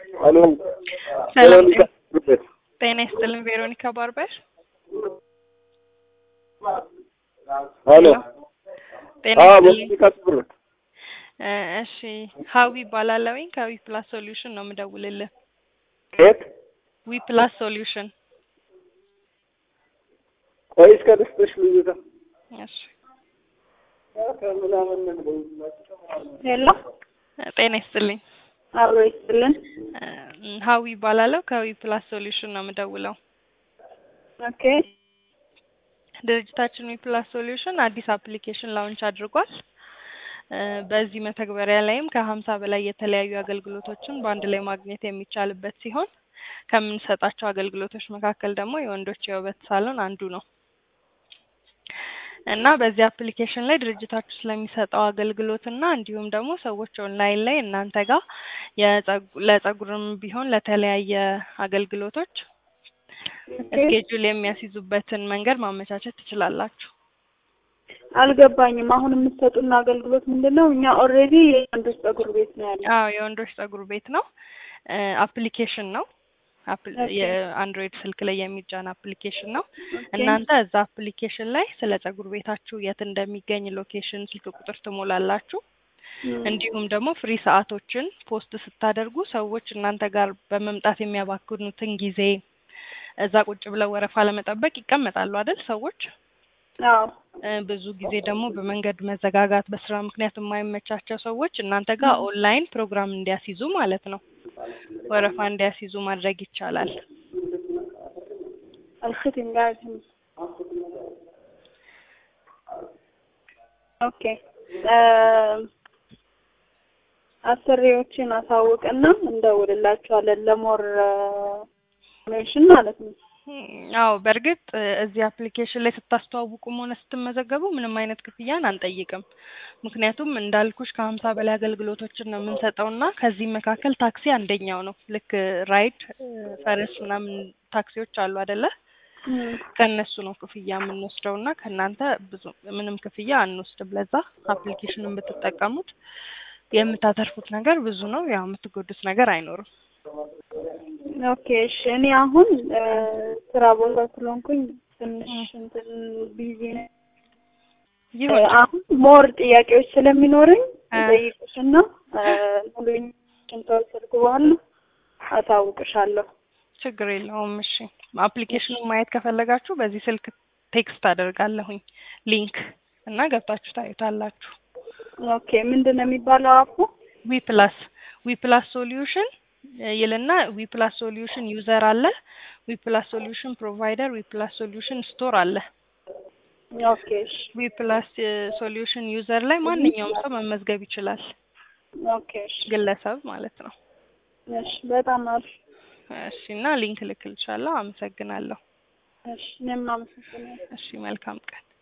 ሄሎ ሰላም ቬሮኒካ ጉበት ጤና ይስጥልን። ቬሮኒካ ባርበር ሄሎ ጤና አዎ ይስጥልኝ። ቬሮኒካ ጉበት እ እሺ ሀዊ ይባላለሁኝ ከዊ ፕላስ ሶሉሽን ነው የምደውልልህ። ከየት ዊ ፕላስ ሶሉሽን ቆይ እስከ ልስጥሽ ልጅቷ እሺ ሄሎ ጤና ይስጥልኝ። አብሮ ይስጥልን። እ ሀዊ ይባላለሁ ከዊ ፕላስ ሶሉሽን ነው የምደውለው። ኦኬ ድርጅታችን ዊ ፕላስ ሶሉሽን አዲስ አፕሊኬሽን ላውንች አድርጓል። እ በዚህ መተግበሪያ ላይም ከሀምሳ በላይ የተለያዩ አገልግሎቶችን በአንድ ላይ ማግኘት የሚቻልበት ሲሆን ከምንሰጣቸው አገልግሎቶች መካከል ደግሞ የወንዶች የውበት ሳሎን አንዱ ነው እና በዚህ አፕሊኬሽን ላይ ድርጅታችሁ ስለሚሰጠው አገልግሎት እና እንዲሁም ደግሞ ሰዎች ኦንላይን ላይ እናንተ ጋር የጸጉ- ለጸጉርም ቢሆን ለተለያየ አገልግሎቶች እስኬጁል የሚያስይዙበትን መንገድ ማመቻቸት ትችላላችሁ። አልገባኝም። አሁን የምትሰጡን አገልግሎት ምንድን ነው? እኛ ኦልሬዲ የወንዶች ፀጉር ቤት ነው ያለው። አዎ የወንዶች ፀጉር ቤት ነው። አፕሊኬሽን ነው። አፕል- ኦኬ። የአንድሮይድ ስልክ ላይ የሚጫን አፕሊኬሽን ነው። ኦኬ። እናንተ እዛ አፕሊኬሽን ላይ ስለ ፀጉር ቤታችሁ የት እንደሚገኝ ሎኬሽን፣ ስልክ ቁጥር ትሞላላችሁ። እም፣ እንዲሁም ደግሞ ፍሪ ሰዓቶችን ፖስት ስታደርጉ ሰዎች እናንተ ጋር በመምጣት የሚያባክኑትን ጊዜ እዛ ቁጭ ብለው ወረፋ ለመጠበቅ ይቀመጣሉ አይደል ሰዎች አዎ እ ብዙ ጊዜ ደግሞ በመንገድ መዘጋጋት በስራ ምክንያት የማይመቻቸው ሰዎች እናንተ ጋር ኦንላይን ፕሮግራም እንዲያስይዙ ማለት ነው ወረፋ እንዲያስይዙ ማድረግ ይቻላል። الختم قاعد هنا ኦኬ አሰሪዎችን አሳውቅና እንደውልላቸዋለን ለሞር ሜንሽን ማለት ነው። አዎ በእርግጥ እ እዚህ አፕሊኬሽን ላይ ስታስተዋውቁም ሆነ ስትመዘገቡ ምንም አይነት ክፍያን አንጠይቅም። ምክንያቱም እንዳልኩሽ ከሀምሳ በላይ አገልግሎቶችን ነው የምንሰጠው እና ከዚህም መካከል ታክሲ አንደኛው ነው። ልክ ራይድ እ ፈረስ ምናምን ታክሲዎች አሉ አይደለ? እም፣ ከእነሱ ነው ክፍያ የምንወስደው እና ከእናንተ ብዙ ምንም ክፍያ አንወስድም። ለዛ አፕሊኬሽኑን ብትጠቀሙት የምታተርፉት ነገር ብዙ ነው። ያው የምትጎዱት ነገር አይኖርም። ኦኬ እሺ። እኔ አሁን እ ስራ ቦታ ስለሆንኩኝ ትንሽ እም። እንትን ቢዚ ነኝ። ይሁን እ አሁን ሞር ጥያቄዎች ስለሚኖረኝ እ እጠይቅሽና እ ሙሉ ከወሰድኩ በኋላ አሳውቅሻለሁ። ችግር የለውም። እሺ አፕሊኬሽኑን ማየት ከፈለጋችሁ በዚህ ስልክ ቴክስት አደርጋለሁኝ ሊንክ እና ገብታችሁ ታዩታላችሁ። ኦኬ ምንድን ነው የሚባለው አፑ? ዊ ፕላስ ዊ ፕላስ ሶሉሽን ይልና ዊ ፕላስ ሶሉሽን ዩዘር አለ፣ ዊ ፕላስ ሶሉሽን ፕሮቫይደር፣ ዊ ፕላስ ሶሉሽን ስቶር አለ። ኦኬ እሺ ዊ ፕላስ ሶሉሽን ዩዘር ላይ ማንኛውም ሰው መመዝገብ ይችላል፣ ኦኬ እሺ ግለሰብ ማለት ነው። እሺ በጣም አሪፍ እሺ እና ሊንክ ልክልሻለሁ። አመሰግናለሁ። እሺ እኔም አመሰግናለሁ። እሺ መልካም ቀን።